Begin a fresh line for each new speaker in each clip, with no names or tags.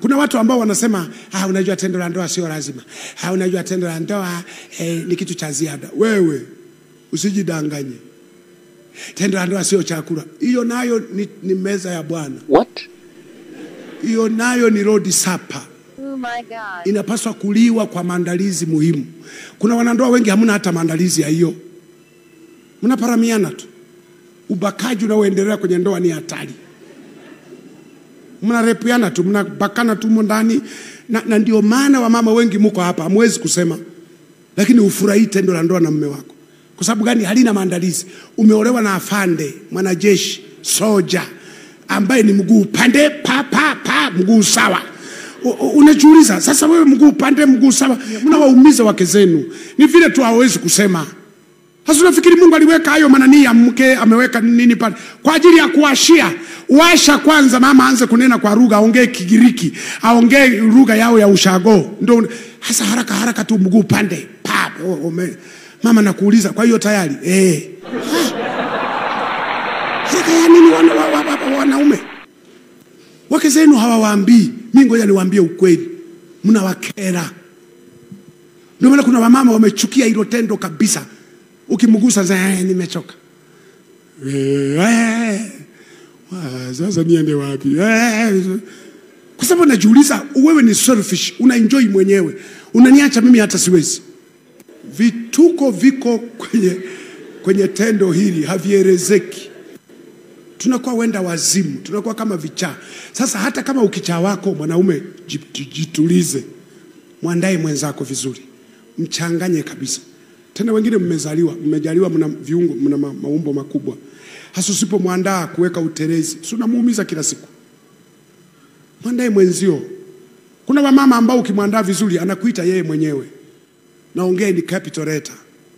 kuna watu ambao wanasema ah, unajua tendo la ndoa sio lazima. Ah, unajua tendo la ndoa eh, ni kitu cha ziada. Wewe usijidanganye, tendo la ndoa sio chakula. Hiyo nayo ni, ni meza ya Bwana,
What?
hiyo nayo ni Lord Supper
Oh my God.
inapaswa kuliwa kwa maandalizi muhimu. Kuna wanandoa wengi hamna hata maandalizi ya hiyo, mnaparamiana tu. Ubakaji unaoendelea kwenye ndoa ni hatari, mnarepiana tu, mnabakana tu humo ndani na, na ndio maana wamama wengi muko hapa, hamwezi kusema, lakini ufurahii tendo la ndoa na mume wako. Kwa sababu gani? Halina maandalizi. Umeolewa na afande, mwanajeshi, soja ambaye ni mguu pande pa pa pa, mguu sawa U- u- unajiuliza sasa, wewe mguu pande mguu sawa, mnawaumiza wake zenu. Ni vile tu hawezi kusema. Sasa unafikiri Mungu aliweka hayo manani ya mke, ameweka nini pale kwa ajili ya kuwashia? Washa kwanza, mama aanze kunena kwa lugha, aongee Kigiriki, aongee lugha yao ya ushago, ndio hasa haraka haraka tu mguu pande pa oh, ume. Mama nakuuliza, kwa hiyo tayari eh, haraka ya nini wana, wa, wa, wa, wanaume wake zenu hawawaambii. Mi ngoja niwaambie ukweli, mnawakera. Ndio maana kuna wamama wamechukia hilo tendo kabisa. Ukimgusa za eh, nimechoka Eh, eh, wa, sasa niende wapi? Eh, kwa sababu najiuliza, wewe ni selfish, una enjoy mwenyewe, unaniacha mimi hata siwezi. Vituko viko kwenye, kwenye tendo hili havielezeki tunakuwa wenda wazimu, tunakuwa kama vichaa. Sasa hata kama ukichaa wako mwanaume, ji- jitulize, mwandae mwenzako vizuri, mchanganye kabisa. Tena wengine mmezaliwa, mmejaliwa, mna viungo, mna ma, maumbo makubwa, hasa usipomwandaa kuweka utelezi, si unamuumiza kila siku. Mwandae mwenzio. Kuna wamama ambao ukimwandaa vizuri anakuita yeye mwenyewe, naongee ni capital letter.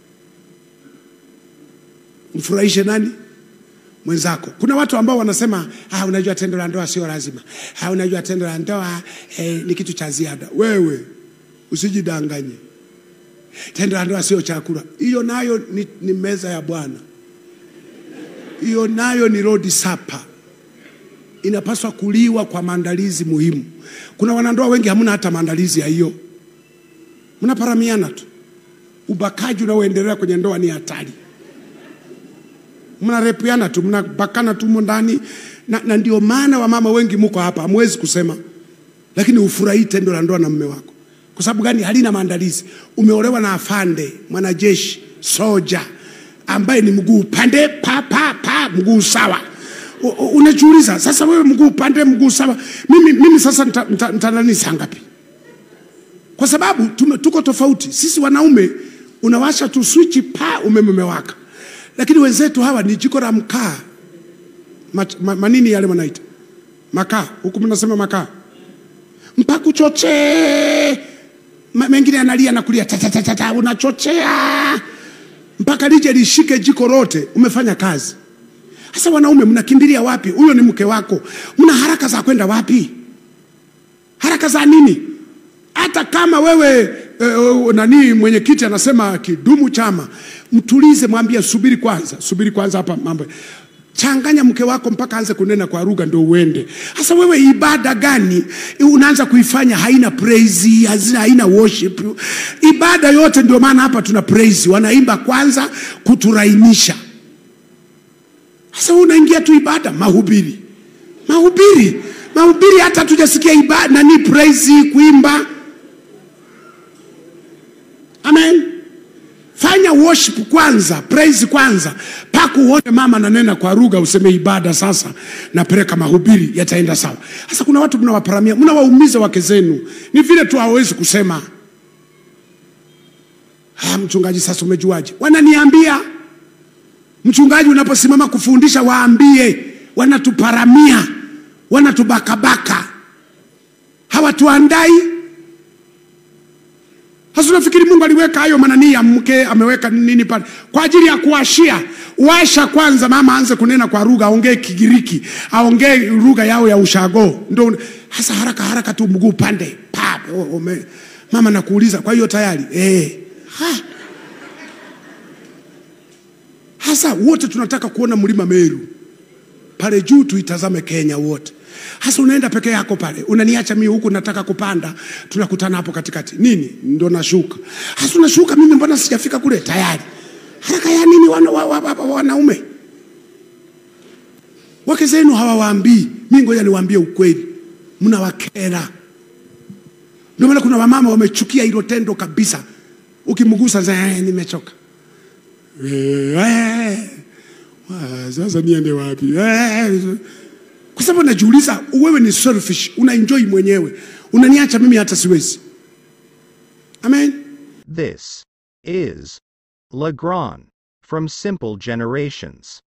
Mfurahishe nani? mwenzako. Kuna watu ambao wanasema ah, unajua tendo la ndoa sio lazima. Ah, unajua tendo la ndoa eh, ni kitu cha ziada. Wewe usijidanganye, tendo la ndoa sio chakula. Hiyo nayo ni, ni meza ya Bwana, hiyo nayo ni Lord Supper, inapaswa kuliwa kwa maandalizi muhimu. Kuna wanandoa wengi hamna hata maandalizi ya hiyo, mnaparamiana tu. Ubakaji unaoendelea kwenye ndoa ni hatari mnarepiana tu mnabakana tu humo ndani na, na ndio maana wamama wengi muko hapa hamwezi kusema, lakini ufurahii tendo la ndoa na mume wako. Kwa sababu gani? Halina maandalizi. Umeolewa na afande, mwanajeshi, soja ambaye ni mguu pande pa pa pa, mguu sawa. U- u- Unajiuliza sasa, wewe mguu pande mguu sawa, mimi, mimi sasa nita- nita- nitanani saa ngapi? Kwa sababu tume, tuko tofauti. Sisi wanaume unawasha tu swichi pa, umeme umewaka lakini wenzetu hawa ni jiko la mkaa ma, ma, manini yale wanaita makaa, huku mnasema makaa, mpaka uchochee. Ma- Mengine analia na kulia ta, ta, ta, ta, ta, unachochea mpaka lije lishike jiko lote, umefanya kazi. Sasa wanaume mnakimbilia wapi? Huyo ni mke wako, mna haraka za kwenda wapi? Haraka za nini? Hata kama wewe eh, nani mwenyekiti anasema kidumu chama, mtulize, mwambie subiri kwanza, subiri kwanza, hapa mambo changanya mke wako mpaka anze kunena kwa lugha ndio uende. Sasa wewe ibada gani unaanza kuifanya haina praise, hazina haina worship. Ibada yote ndio maana hapa tuna praise, wanaimba kwanza kuturainisha. Sasa wewe unaingia tu ibada, mahubiri, mahubiri, mahubiri, hata tujasikia ibada nani praise, kuimba. Amen. Fanya worship kwanza, praise kwanza, mpaka uone mama nanena kwa lugha, useme ibada sasa, napeleka mahubiri, yataenda sawa. Sasa kuna watu mnawaparamia, mnawaumiza wake zenu, ni vile tu hawawezi kusema. Ah, mchungaji, sasa umejuaje? Wananiambia mchungaji, unaposimama kufundisha waambie, wanatuparamia, wanatubakabaka, hawatuandai sasa unafikiri Mungu aliweka hayo manani ya mke, ameweka nini pale kwa ajili ya kuwashia? Washa kwanza, mama aanze kunena kwa lugha, aongee Kigiriki, aongee lugha yao ya ushago, ndio hasa haraka haraka tu mguu pande pa oh, ume. Mama nakuuliza, kwa hiyo tayari eh. Ha. Hasa wote tunataka kuona mlima Meru pale juu, tuitazame Kenya wote. hasa unaenda peke yako pale unaniacha mimi huku nataka kupanda tunakutana hapo katikati nini ndo nashuka hasa unashuka mimi mbona sijafika kule tayari haraka ya nini wana, wa, wa, wa, wa, wanaume wake zenu hawawaambii mi ngoja niwaambie ukweli mnawakera ndio maana kuna wamama wamechukia hilo tendo kabisa ukimgusa za "Eh, nimechoka Eh, eh, wa, sasa niende wapi Eh, kwa sababu najiuliza wewe ni selfish unaenjoy mwenyewe unaniacha mimi hata siwezi amen
This is Legrand from Simple Generations.